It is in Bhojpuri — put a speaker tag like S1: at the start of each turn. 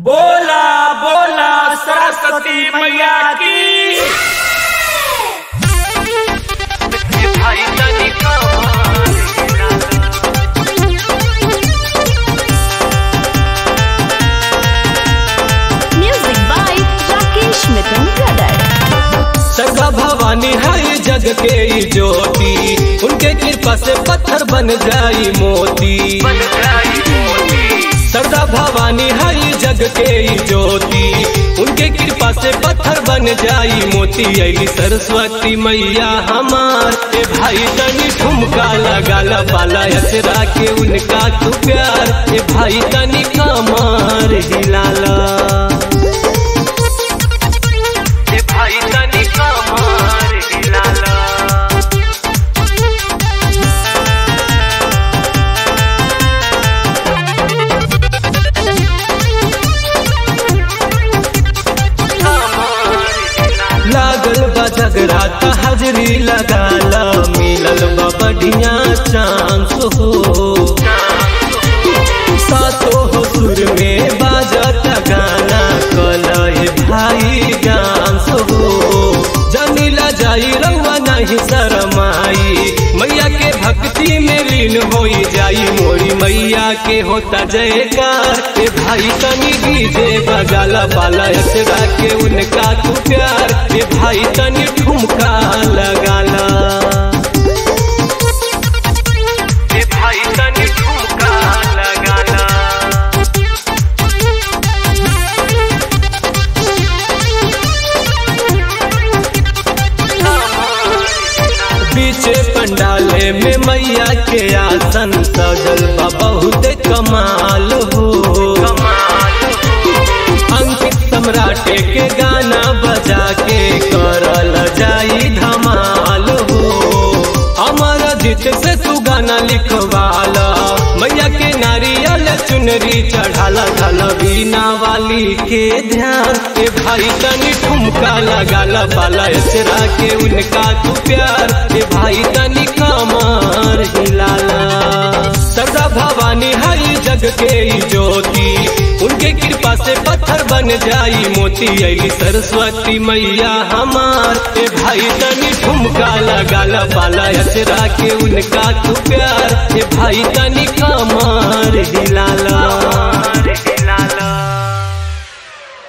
S1: बोला बोला सरस्वती मैया की
S2: भाई तनी कमाल
S3: Music by Rakesh Mithun Brother.
S4: सरगा Bhavani है जग के ई ज्योति उनके कृपा से पत्थर बन जाई मोती
S2: बन जाई मोती
S4: सरदा भवानी है जग के ई ज्योति उनके कृपा से पत्थर बन जाई मोती अली सरस्वती मैया हमार ए भाई तनी ठुमका लगा ला पाला असरा के उनका तू प्यार ए भाई तनी कमार हिलाला
S2: ए भाई तनी कमाल हिलाला कमाल हिलाला
S4: लागल बा जगरात हाजरी लगाला मिलल बा बढ़िया चांस हो सातो हो सुर में बाजत गाना कलह भाई डांस हो जनीला जाई रउआ नहीं शरमाई मैया के भक्ति में लीन होई जाई मोरी मैया के होता जयकार ए भाई तनी डीजे बजाला बाला असरा के उनका तू प्यार ए भाई तनी ठुमका लगाला
S2: ए भाई तनी ठुमका लगाला
S4: पीछे पंडाले में मैया के आसन सजल बा बहुत कमाल हो अंकित सम्राटे के गाना बजा के करल जाई धमाल हो अमर जीत से तू गाना लिखवाला मैया के नारियल चुनरी चढ़ाला धल बीना वाली के ध्यान ए भाई तनी ठुमका लगाला बाला इसरा के उनका तू प्यार ए भाई तनी कमार हिलाला सरदा भवानी हई जग के ई ज्योति उनके कृपा से पत्थर बन जाई मोती अली सरस्वती मैया हमार ए भाई तनी ठुमका लगाला बाला असरा के उनका तू प्यार ए भाई तनी कमार हिलाला
S2: कमाल हिलाला